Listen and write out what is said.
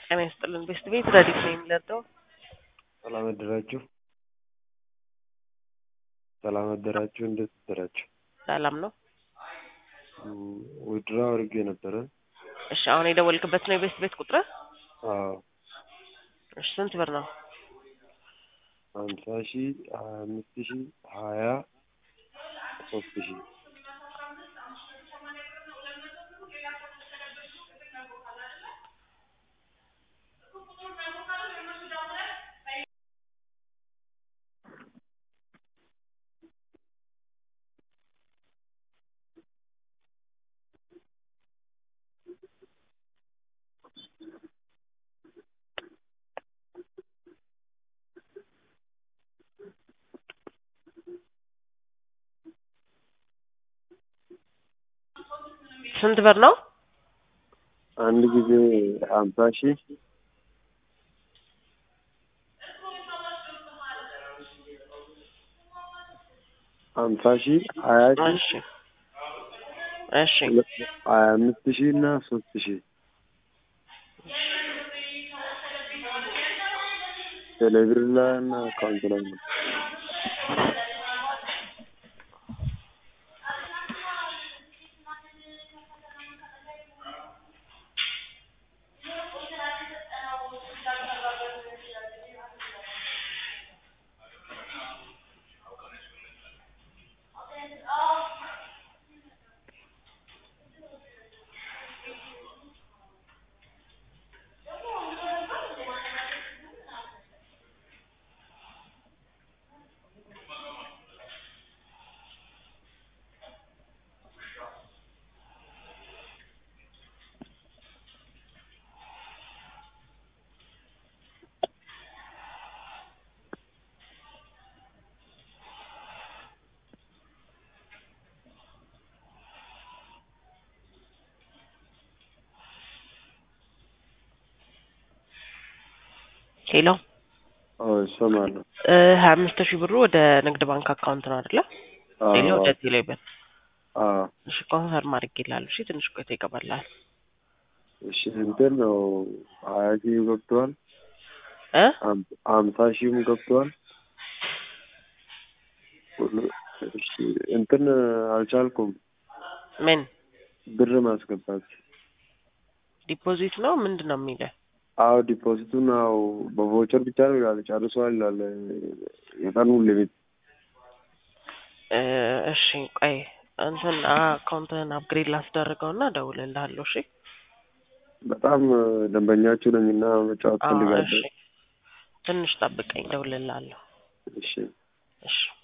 ጤና ይስጥልን ቤስት ቤት ረዲት ነው የሚለርደው ሰላም አደራችሁ። ሰላም አደራችሁ። እንዴት አደራችሁ? ሰላም ነው። ውድራ አድርጌ ነበረ። እሺ አሁን የደወልክበት ነው የቤስት ቤት ቁጥር? አዎ እሺ ስንት ብር ነው? ሀምሳ ሺ ሀያ አምስት ሺ ሀያ ሶስት ሺ ስንት ብር ነው? አንድ ጊዜ ሀምሳ ሺ ሀምሳ ሺ ሀያ ሺ እሺ እሺ ሀያ አምስት ሺ እና ሶስት ሺ ቴሌብር ላይ እና አካውንት ላይ ነው። ሄሎ አዎ እሰማለሁ። ሀያ አምስት ሺህ ብሩ ወደ ንግድ ባንክ አካውንት ነው አይደለ? ሌላ አዎ ወደ ቴሌ ብር። አዎ እሺ ኮንፈርም አድርጌልሃለሁ። እሺ ትንሽ ቆይቶ ይገባልሃል። እሺ እንትን ነው ሀያ ሺህ ገብተዋል። እ ሀም- ሀምሳ ሺህም ገብተዋል። ሁሉ- እሺ እንትን አልቻልኩም ምን ብር ማስገባት። ዲፖዚት ነው ምንድን ነው የሚልህ? አዎ ዲፖዚቱን አዎ በቮቸር ብቻ ነው ይላል። ጨርሷል ይላል የቀኑ ሊሚት። እ እሺ ቆይ እንትን አካውንትህን አፕግሬድ ላስደርገው እና እደውልልሃለሁ። እሺ በጣም ደንበኛችሁ ነኝ እና መጫወት አዎ ፈልጋለሁ። እሺ ትንሽ ጠብቀኝ፣ እደውልልሃለሁ። እሺ እሺ